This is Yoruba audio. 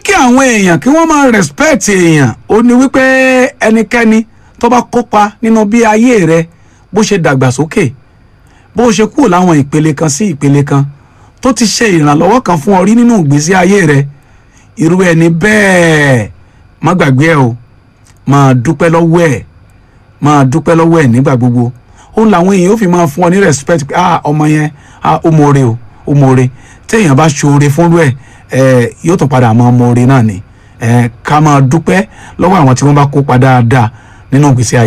kí àwọn èèyàn kí wọ́n máa respect èèyàn ó ní wípé ẹnikẹ́ni tó bá kópa nínú bí ayé rẹ bó ṣe dàgbàsókè bó ṣe kúrò láwọn ìpele kan sí ìpele kan tó ti ṣe ìrànlọ́wọ́ kan fún ọ rí nínú ìgbésí ayé rẹ irú ẹni bẹ́ẹ̀ má gbàgbé ẹ o máa dúpẹ́ lọ́wọ́ ẹ̀ máa dúpẹ́ lọ́wọ́ ẹ̀ nígbà gbogbo òun làwọn èèyàn ó fi máa fún ọ ní respect pé ah ọmọ yẹn ah ó mọ̀ọ́re o ó mọ̀ọ́re téèyàn bá ṣoore fúnrú ẹ̀ ẹ̀ yóò tún padà mọ mọ̀ọ́re náà ni ẹ̀ ká máa dúpẹ́ lọ́wọ́ àwọn tí wọ́n bá kópa dáadáa nínú ìgbésí ayé.